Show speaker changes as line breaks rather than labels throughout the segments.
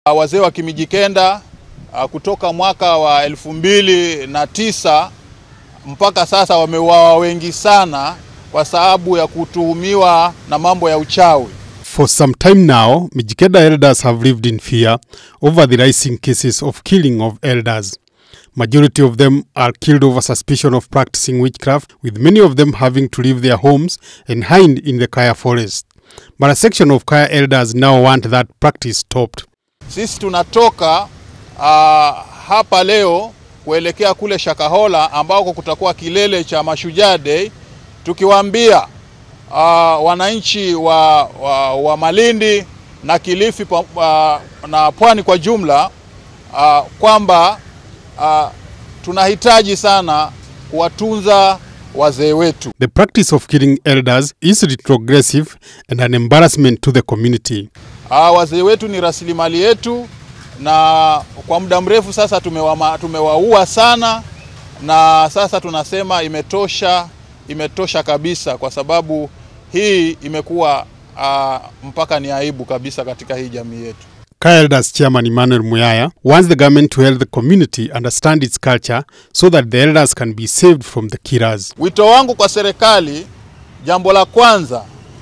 Wazee wa Kimijikenda kutoka mwaka wa elfu mbili na tisa mpaka sasa wameuawa wengi sana kwa sababu ya kutuhumiwa na mambo ya uchawi.
For some time now, Mijikenda elders have lived in fear over the rising cases of killing of elders. Majority of them are killed over suspicion of practicing witchcraft, with many of them having to leave their homes and hide in the Kaya forest. But a section of Kaya elders now want that practice stopped.
Sisi tunatoka uh, hapa leo kuelekea kule Shakahola ambako kutakuwa kilele cha Mashujaa Day tukiwaambia uh, wananchi wa, wa, wa Malindi na Kilifi uh, na pwani kwa jumla uh, kwamba uh, tunahitaji sana kuwatunza wazee wetu.
The practice of killing elders is retrogressive and an embarrassment to the community.
Uh, wazee wetu ni rasilimali yetu na kwa muda mrefu sasa tumewaua tumewaua sana, na sasa tunasema imetosha, imetosha kabisa, kwa sababu hii imekuwa uh, mpaka ni aibu kabisa katika hii jamii yetu.
Kaya Elders Chairman Emmanuel Muyaya wants the government to help the community understand its culture so that the elders can be saved from the killers.
Wito wangu kwa serikali, jambo la kwanza,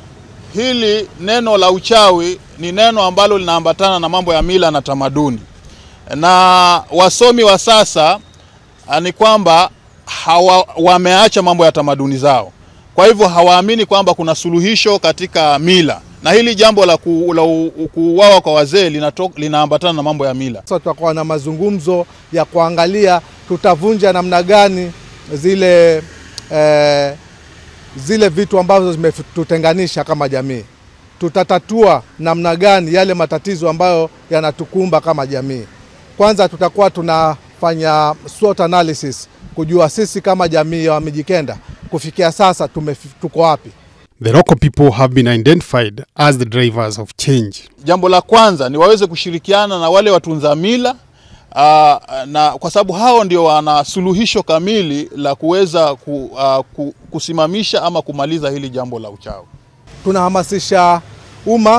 hili neno la uchawi ni neno ambalo linaambatana na mambo ya mila na tamaduni, na wasomi wa sasa ni kwamba hawa, wameacha mambo ya tamaduni zao, kwa hivyo hawaamini kwamba kuna suluhisho katika mila na hili jambo la kuuawa kwa wazee linaambatana na mambo ya mila.
Sasa tutakuwa na mazungumzo ya kuangalia tutavunja namna gani zile eh, zile vitu ambazo zimetutenganisha kama jamii. Tutatatua namna gani yale matatizo ambayo yanatukumba kama jamii. Kwanza tutakuwa tunafanya SWOT analysis kujua sisi kama jamii ya Wamijikenda kufikia sasa tume, tuko wapi.
The local people have been identified as the drivers of change.
Jambo la kwanza ni waweze kushirikiana na wale watunza mila uh, na kwa sababu hao ndio wana suluhisho kamili la kuweza ku, uh, ku, kusimamisha ama kumaliza hili jambo la uchawi.
Tunahamasisha umma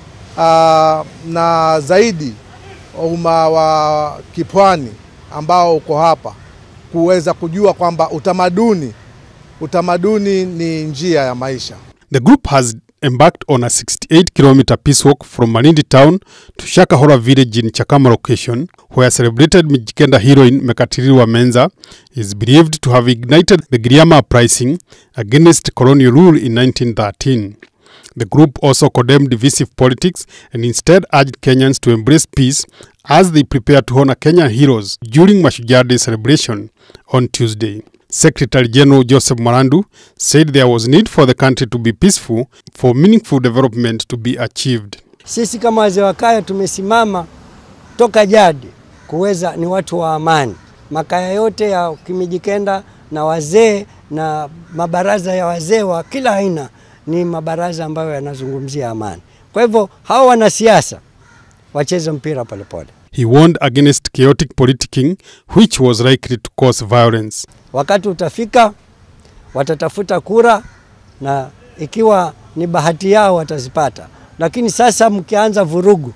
uh, na zaidi umma wa kipwani ambao uko hapa kuweza kujua kwamba utamaduni utamaduni ni njia ya maisha.
The group has embarked on a 68 kilometer peace walk from Malindi town to Shakahora village in Chakama location, where celebrated Mijikenda heroine Mekatirwa Menza is believed to have ignited the Giriama uprising against colonial rule in 1913. The group also condemned divisive politics and instead urged Kenyans to embrace peace as they prepare to honor Kenyan heroes during Mashujaa Day celebration on Tuesday. Secretary General Joseph Marandu said there was need for the country to be peaceful for meaningful development to be achieved.
Sisi kama wazee wa kaya tumesimama toka jadi kuweza, ni watu wa amani. Makaya yote ya Kimijikenda na wazee na mabaraza ya wazee wa kila aina ni mabaraza ambayo yanazungumzia amani. Kwa hivyo hao wanasiasa wacheze mpira polepole.
He warned against chaotic politicking which was likely to cause violence.
Wakati utafika watatafuta kura na ikiwa ni bahati yao watazipata, lakini sasa mkianza vurugu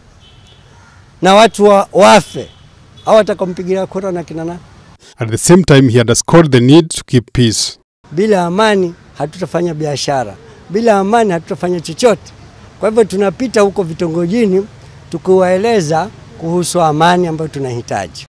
na watu wa, wafe au watakampigia kura na kina nani?
At the same time he underscored the need to keep peace.
Bila amani hatutafanya biashara, bila amani hatutafanya chochote. Kwa hivyo tunapita huko vitongojini tukiwaeleza kuhusu amani ambayo tunahitaji.